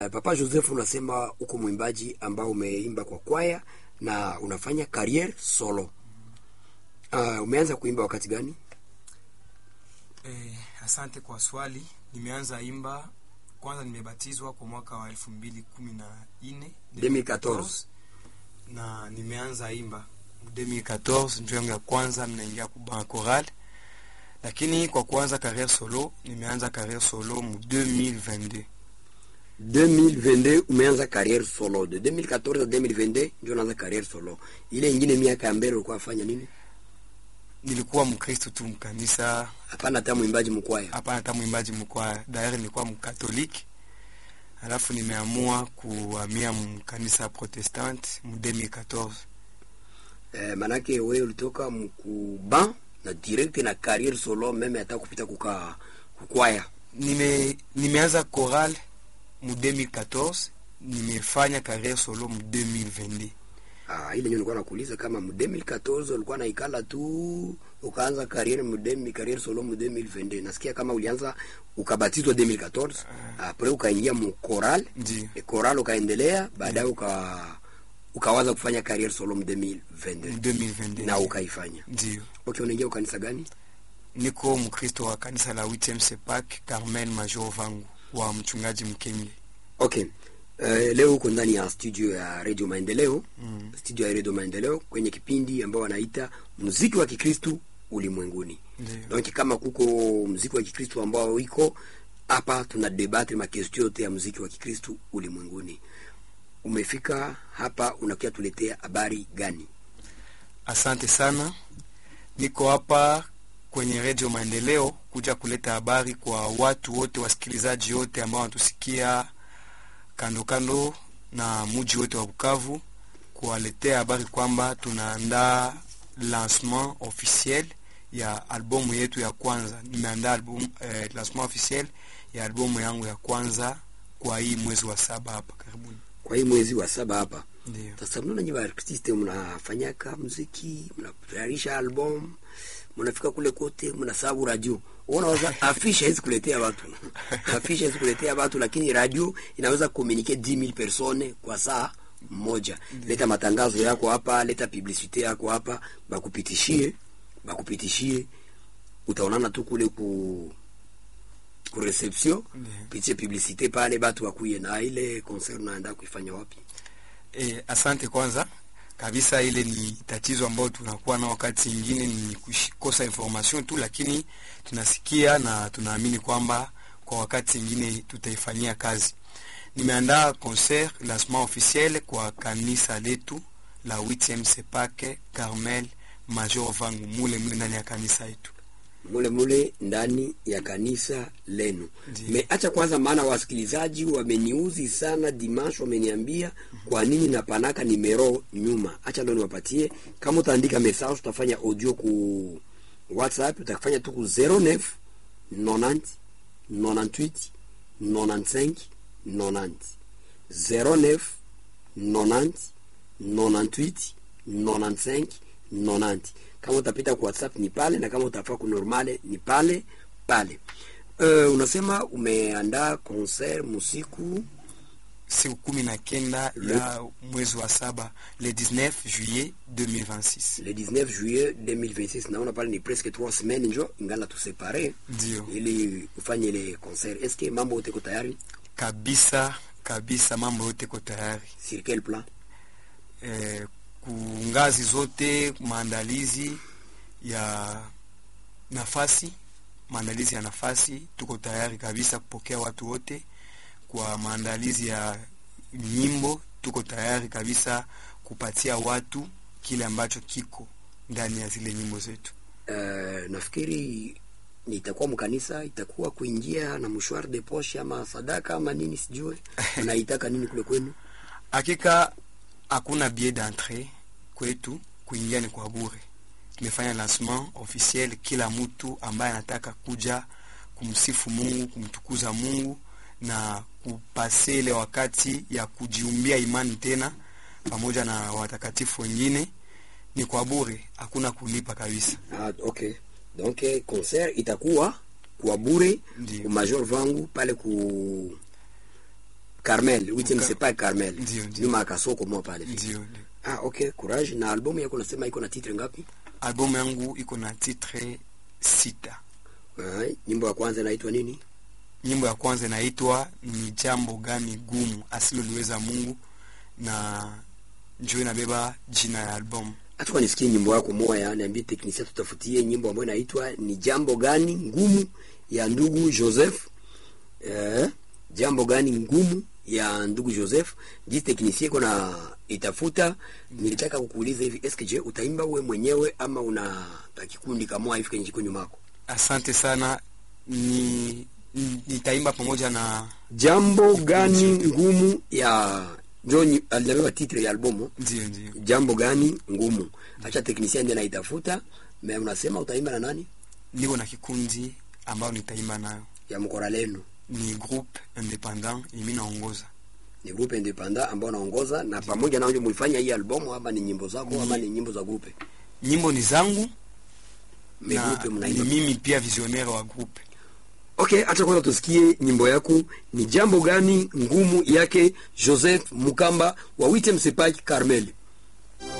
Papa Joseph, unasema uko mwimbaji ambao umeimba kwa kwaya na unafanya career solo. Uh, umeanza kuimba wakati gani? Eh, asante kwa swali. Nimeanza imba kwanza, nimebatizwa kwa mwaka wa elfu mbili kumi na nne 2014. na nimeanza imba 2014 ndio yangu ya kwanza mnaingia kuba choral, lakini kwa kuanza career solo nimeanza career solo mu 2022 2022 umeanza career solo. De 2014 à 2022 ndio unaanza career solo. Ile ingine miaka ya mbele ulikuwa afanya nini? nilikuwa mkristo tu mkanisa, Hapana hata mwimbaji mkwaya. hapana hata mwimbaji mkwaya. Dairi nilikuwa mkatoliki, alafu nimeamua kuhamia mkanisa protestant mu 2014 Eh, manake wewe ulitoka mkuba na direct na career solo meme hata kupita kuka kukwaya. nime nimeanza choral mu 2014 nimefanya career solo mu 2022 Ah, ile ndio nilikuwa nakuuliza kama mu 2014 ulikuwa naikala tu ukaanza career mu 2000 career solo mu 2022. Nasikia kama ulianza ukabatizwa 2014, après ukaingia mu choral, ndio e choral ukaendelea, baadaye uka ukawaza kufanya career solo mu mu 2022 2022 na ukaifanya. ndio Okay, unaingia ukanisa gani? niko mkristo wa kanisa la 8 sepak Carmel Major Vangu wa mchungaji Mkenge Okay. Uh, leo uko ndani ya studio ya Radio Maendeleo, mm. studio ya Radio Maendeleo kwenye kipindi ambao wanaita muziki wa Kikristu ulimwenguni. ndio Donc kama kuko muziki wa Kikristu ambao iko hapa, tuna debate makestio yote ya muziki wa Kikristu ulimwenguni. Umefika hapa unakia tuletea habari gani? Asante sana, niko hapa kwenye redio Maendeleo kuja kuleta habari kwa watu wote, wasikilizaji wote ambao wanatusikia kando kando na muji wote wa Bukavu, kuwaletea habari kwamba tunaandaa lancement officiel ya albumu yetu ya kwanza. Nimeandaa album eh, lancement officiel ya albumu yangu ya kwanza kwa hii mwezi wa saba hapa karibuni. Kwa hii mwezi wa saba hapa Ndio. sasa, mnaona nyinyi artiste mnafanyaka muziki, mnatayarisha album, mnafika kule kote, mnasabu radio. Unawaza afisha hizi kuletea watu afisha hizi kuletea watu, lakini radio inaweza communiquer 10000 personnes kwa saa moja. Leta matangazo yako hapa, leta publicite yako hapa, bakupitishie bakupitishie, utaonana tu kule ku ku reception, Ndio. pitie publicite pale, batu wakuye na ile concert naenda kuifanya wapi? E, asante kwanza kabisa. Ile ni tatizo ambayo tunakuwa na wakati ingine ni kukosa information tu, lakini tunasikia na tunaamini kwamba kwa wakati ingine tutaifanyia kazi. Nimeandaa concert lancement officiel kwa kanisa letu la 8e Sepake Carmel Major Vangu mule mule ndani ya kanisa yetu. mule mule ndani ya kanisa lenu. Ndiyo. Meacha kwanza, maana wasikilizaji wameniuzi sana dimanche, wameniambia kwa nini napanaka nimero nyuma. Acha ndo niwapatie, kama utaandika message, utafanya audio ku WhatsApp, utafanya tu ku 09 90 98 95 90 09 90 98 95 90 kama utapita kwa WhatsApp ni pale, na kama utafaa ku normale ni pale pale. Uh, unasema umeandaa concert musiku Siku kumi na kenda ya mwezi wa saba le 19 juillet 2026. le 19 juillet 2026. Naona pale ni presque 3 semaines njo ingala tusepare Ndio. ili ufanye ile concert. Est-ce que mambo yote iko tayari? kabisa kabisa, mambo yote ko tayari Sur quel plan? e, kungazi zote, maandalizi ya nafasi, maandalizi ya nafasi, tuko tayari kabisa kupokea watu wote. Kwa maandalizi ya nyimbo, tuko tayari kabisa kupatia watu kile ambacho kiko ndani ya zile nyimbo zetu. Uh, nafikiri nitakuwa mkanisa, itakuwa kuingia na mshwari de poche ama sadaka ama nini, sijue unaitaka nini kule kwenu? Hakika hakuna billet d'entrée kwetu, kuingia ni kwa bure. Tumefanya lancement officiel, kila mtu ambaye anataka kuja kumsifu Mungu, kumtukuza Mungu na kupase ile wakati ya kujiumbia imani tena pamoja na watakatifu wengine ni kwa bure, hakuna kulipa kabisa. Ah, okay. Donc eh, concert itakuwa kwa bure Ndio. ku Major Vangu pale ku Carmel huitième Muka- sepa Carmel Ndio, ndio. nyuma ya kasoko mwa pale ndio ndio. ah okay courage na albamu yako unasema iko na titre ngapi albumu yangu iko na titre sita ah, nyimbo ya kwanza inaitwa nini nyimbo ya kwanza inaitwa ni jambo gani gumu asiloliweza mungu na njo inabeba jina ya albumu hata kwa nisikie nyimbo yako moya niambie teknisia tutafutie nyimbo ambayo inaitwa ni jambo gani ngumu ya ndugu Joseph eh, jambo gani ngumu ya ndugu Joseph jinsi teknisia iko na itafuta nilitaka kukuuliza hivi eske je utaimba uwe mwenyewe ama una kikundi kama hivi kwenye jiko nyumako asante sana ni ni- nitaimba pamoja na jambo gani ngumu ya John alibeba titre ya albumu ndio ndio jambo gani ngumu acha teknisia ndiye anaitafuta me unasema utaimba na nani niko na kikundi ambayo nitaimba nayo ya mkora lenu ni groupe independant imi naongoza ni grupe independent ambao naongoza na pamoja nao ndio mlifanya hii albamu ama ni nyimbo zako ama ni nyimbo za grupe nyimbo ni zangu me na grupe ni mnaimba mimi pia visionnaire wa groupe okay acha kwanza tusikie nyimbo yako ni jambo gani ngumu yake Joseph Mukamba wa Witem Sepak Carmel